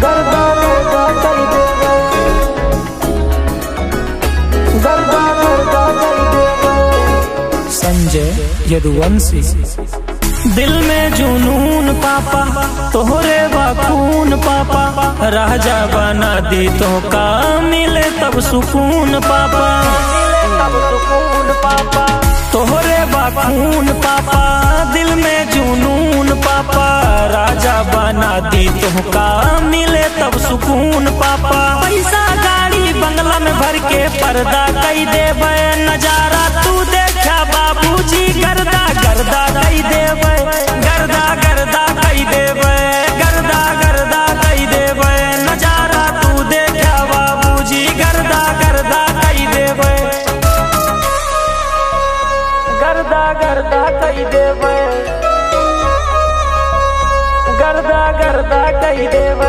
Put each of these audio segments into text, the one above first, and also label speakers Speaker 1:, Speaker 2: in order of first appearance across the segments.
Speaker 1: गर्दा गर्दा कई देवे गर्दा गर्दा कई देवे
Speaker 2: संजय यदुवंशी दिल में जुनून पापा तोहरे बखून पापा राजा बना दी तो का मिले तब सुकून पापा
Speaker 1: तब सुकून पापा
Speaker 2: तोहरे बखून पापा दिल में जुनून पापा राजा बना दी तो का मिले तब सुकून पापा पैसा गाड़ी बंगला में भर के पर्दा कई देवे नजारा तू देखा बाबूजी गर्दा गर्दा कई देवे गर्दा गर्दा कई देवे गर्दा गर्दा कई देवे नजारा तू देखा बाबूजी गर्दा गर्दा कई देवे
Speaker 1: गर्दा गर्दा कई देवे गर्दा गर्दा कई देवे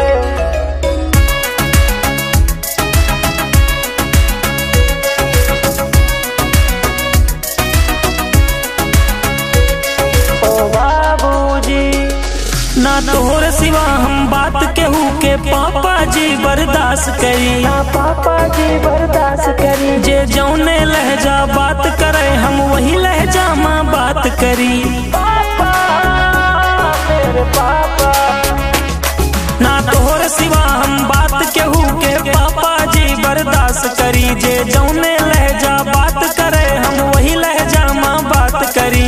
Speaker 1: ओ बाबूजी
Speaker 2: ना तोहर सिवा हम बात केहू के पापा जी बर्दाश्त करी
Speaker 1: ना पापा जी बर्दाश्त करी
Speaker 2: जे जौने लहजा बात करे हम वही लहजा माँ बात करी
Speaker 1: पापा मेरे पापा
Speaker 2: ना तोहर सिवा हम बात केहू के पापा जी बर्दाश्त करी जे जौने लहजा बात करे हम वही लहजा माँ बात करी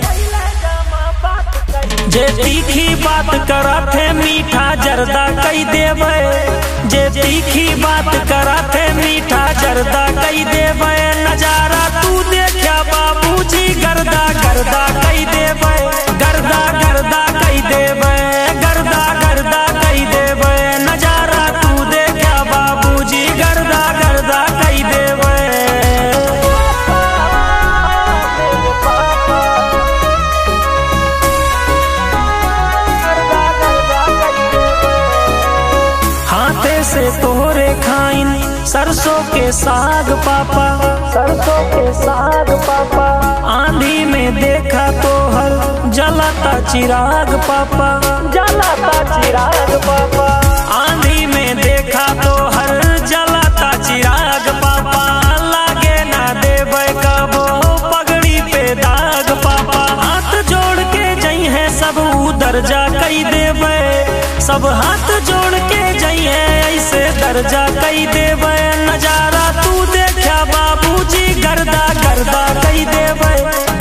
Speaker 2: जे तीखी बात करत है मीठा जर्दा कई देवे जे तीखी बात करत है मीठा जर्दा कई देवे नजारा तू देखा बाबूजी गर्दा गर्दा कई देवे गर्दा गर्दा कई देवे गर्दा गर्दा कई देवे नजारा तू देखा बाबूजी गर्दा गर्दा कई देवे हाथे से तोहरे खाइन सरसों के साग पापा
Speaker 1: सरसों के साग पापा
Speaker 2: आंधी में देखा तो हर जलाता चिराग पापा
Speaker 1: जलाता चिराग पापा
Speaker 2: आंधी में देखा तो हर जलाता चिराग पापा लागे ना देवे कबो पगड़ी पे दाग पापा हाथ जोड़ के जई है सब दर्जा कई देवे सब हाथ जोड़ के जई है ऐसे दर्जा कई देवे नजारा तू देखा बाबूजी गर्दा गर्दा कई देवे